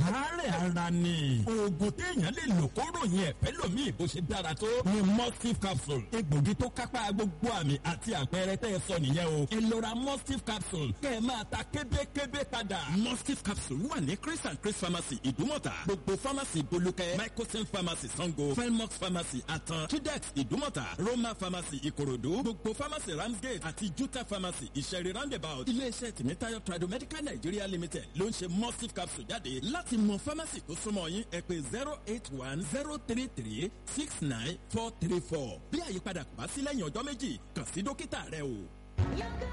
àárẹ̀ ara ni oògùn téèyàn lè lò kó ròyìn ẹ̀fẹ́ lòmíì bó ṣe dára tó ni mustif capsule egbògi tó kápá gbogbo àmì àti àpẹẹrẹ tẹ́ ẹ sọ nìyẹn o ẹ lọ ra mustif capsule kẹ́ ẹ máa ta kébékébé padà. mustif capsule wà ní chris and chris pharmacy ìdúmọ̀tà gbogbo pharmacy bolúkẹ́ microsen pharmacy sango felmox pharmacy àtàn tudex ìdúmọ̀tà roma pharmacy ìkòròdú gbogbo pharmacy ramsgate àti juta pharmacy ìṣẹ̀rí roundabout iléeṣẹ́ tìmítayọ̀ tradomedical nigeria limited ló ń ṣe mustif capsule jáde láti mọ pharmacy tó súnmọ́ yín ẹ pé zero eight one zero three three six nine four three four bí àyípadà kò bá sí lẹ́yìn ọjọ́ méjì kàn sí dókítà rẹ o.